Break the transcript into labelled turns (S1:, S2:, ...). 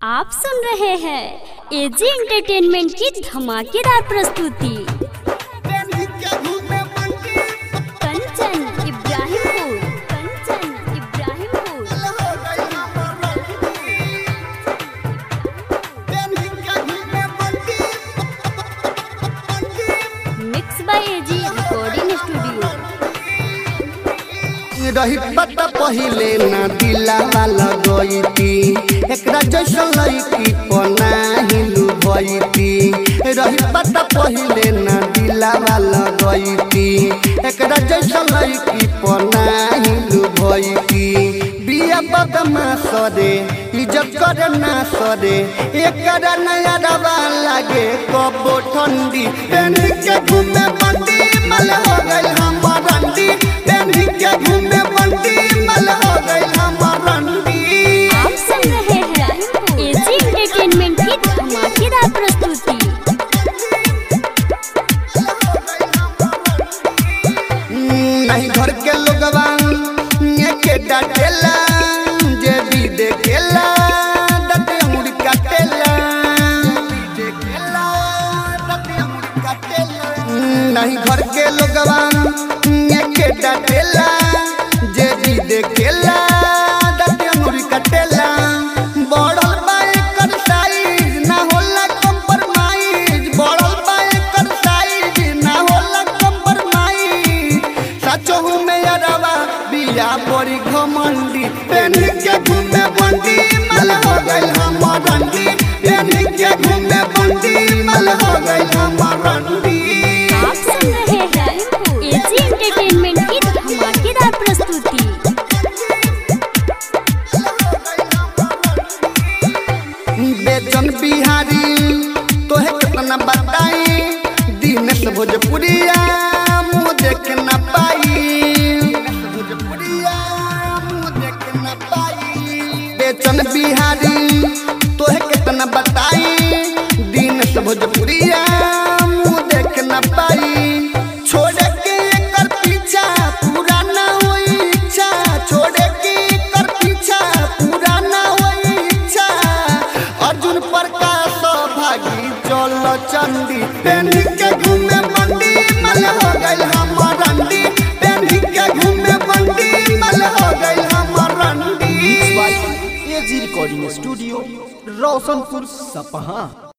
S1: आप सुन रहे हैं एजी एंटरटेनमेंट की धमाकेदार प्रस्तुति Kanchan Ibrahimpur Kanchan Ibrahimpur mix by AG recording studio
S2: रही पता पहिले ना दिलावा लगैती एकरा जैसन लड़की पनाही लुभैती रही पता पहिले ना दिलावा लगैती एकरा जैसन लड़की पनाही लुभैती बिया बदमा सरे इज्जत करे ना सरे एकरा नया रवा लागे कबो ठंडी पेनी के घूमे बंदी मल हो गई हमर रंडी पेनी के घूमे बंदी मल हो गई हमर रंडी
S1: आप सुन रहे हैं एजी एंटरटेनमेंट की धमाकेदार प्रस्तुति
S2: नहीं घर के लोगवा ये के डाटेला जे भी देखेला दते मुड़ काटेला देखेला दते मुड़ काटेला नहीं घर के लोगवा ये के डाटेला जे भी देखेला दते मुड़ काटेला बढ़ल बा एकर साइज ना होला कंप्रोमाइज बढ़ल बा एकर साइज ना होला कंप्रोमाइज सचहु में अरवा बिया बड़ी घमंडी पेनी के घूमे बंदी मल हो गई हमर रंडी पेनी के घूमे बंदी मल हो गई हमर रंडी
S1: आप सुन रहे हैं एजी एंटरटेनमेंट की धमाकेदार प्रस्तुति
S2: बेचन बिहारी तोहे कितना बताई दिनेश भोजपुरिया मुँह देख न पाई भोजपुरिया मुँह देख न पाई बेचन बिहारी तोहे कितना बताई दिनेश भोजपुरिया मुँह देख न पाई छोड़े के एकर पीछा पूरा ना होई इच्छा छोड़े के एकर पीछा पूरा ना होई इच्छा अर्जुन प्रकाश भागी चल चंदी पेनी के घूमे बंदी मल हो गई हमर रंडी पेनी के घूमे बंदी मल हो गई हमर रंडी
S3: एजी रिकॉर्डिंग स्टूडियो रोशनपुर सपहा